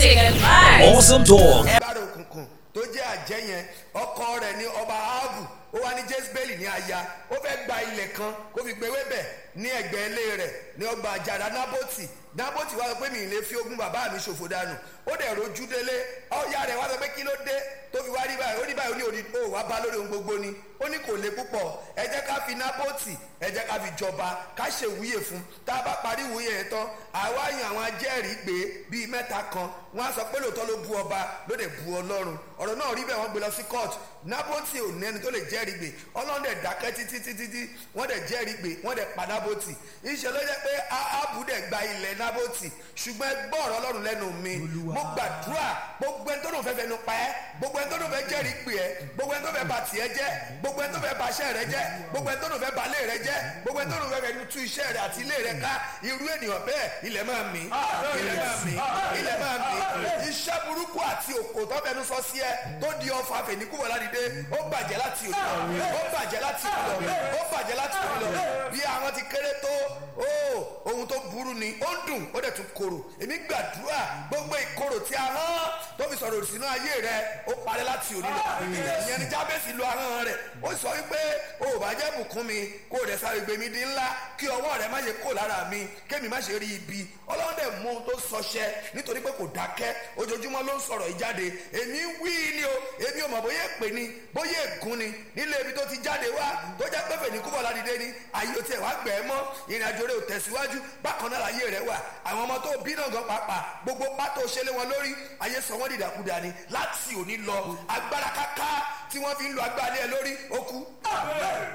Music and vibes. Awesome talk. agbára òkùnkùn tó jẹ́ àjẹ́ yẹn ọkọ rẹ̀ ní ọba ahabu ó wá ní jezebeli ní aya ó fẹ́ gba ilẹ̀ kan kó fi gbé wébẹ̀ ní ẹgbẹ́ ilé rẹ̀ ní ọgbà àjàrà nábòtì nábòtì wá sọ pé mi ì lè fi ogún bàbá mi ṣòfò dànù ó dẹ̀ rojú délé ọ̀ya rẹ̀ wá sọ pé kí ló dé tó fi wá rí báyìí ó ní báyìí ó ní òní ó wá bá lórí ohun gbogbo ni ó ní kò le púpọ̀ ẹ jẹ́ ká fi nábòtì ẹ jẹ́ ká fi jọba ká ṣe wúyè fún tá a bá parí wúyè yẹn tán àwa yan àwọn ajẹ́rìí gbé bíi mẹ́ta kan wọ́n á sọ pé lóòótọ́ ló bu ọba ló dẹ̀ bu ọlọ́run ọ̀rọ̀ náà rí bẹ́ẹ̀ wọ́n gbé lọ sí court nábòtì ò ní ẹni tó lè jẹ́rìí gbé ọlọ́run dẹ̀ dákẹ́ títí títí tí wọ́n dẹ̀ jẹ́rìí gbé wọ́n dẹ̀ pa nábòtì ìṣe ló jẹ́ pé áhábù dẹ̀ gba ilẹ̀ nábòtì ṣùgbọ́n ẹ gbọ́ ọ̀rọ̀ ọlọ́run lẹ́nu mi mo gbàdúrà gbogbo ẹni tó dùn fẹ́ fẹ́ nu pa ẹ́ gbogbo ẹni tó dùn fẹ́ jẹ́rìí gbé ẹ́ gbogbo ẹni tó fẹ́ ba tiẹ̀ jẹ́ gbogbo ẹni tó fẹ́ ba iṣẹ́ rẹ jẹ́ gbogbo ẹni tó dùn fẹ́ ba ilé rẹ jẹ́ gbogbo ẹni tó dùn fẹ́ fẹ́ tú iṣẹ́ rẹ àti ilé rẹ ká irú ènìyàn bẹ́ẹ̀ ilẹ̀ máa mì ilẹ̀ máa mì ilẹ̀ máa mì iṣẹ́ burúkú àti òkò tó fẹnu sọ sí ẹ tó di ọfà fèníkúwọ ládìde ó bàjẹ́ láti òní lọ ó bàjẹ́ láti òní lọ ó bàjẹ́ láti òní lọ bí àwọn ti kéré tó ó ohun tó burú ni ó ń dùn ó dẹ̀ tún korò èmi gbàdúrà gbogbo ìkorò tí a hán tó fi sọ̀rọ̀ sínú ayé rẹ ó parẹ́ láti òní lọ ìyẹn ni jábẹ́sì lo ahọ́n rẹ̀ ó sọ wípé o ò bá jẹ́ bùkún mi kó o dẹ̀ sáré gbé mi di ńlá kí ọwọ́ rẹ má ṣe kó lára mi kémi má ṣe rí ibi ọlọ́run dẹ̀ mú un tó sọṣẹ́ nítorí pé kò dákẹ́ ojoojúmọ́ ló ń sọ̀rọ̀ ìjáde èmi wí ni o èmi ò mọ̀ bóyá èpè ni bóyá ègún ni nílé ibi tó ti jáde wá tó jẹ́ pé fèní kúbọ̀ ládìde ni ayé o tiẹ̀ wá gbẹ̀ ẹ́ mọ́ ìrìn àjò rẹ ò tẹ̀síwájú bákan náà láyé rẹ wà àwọn ọmọ tó bí náà gan pàápàá gbogbo pátó ṣẹlẹ̀ wọn lórí ayé sọ wọ́n dìdàkudà ni láti òní lọ agbára káká tí wọ́n fi ń lo agbára lé ẹ lórí ó kú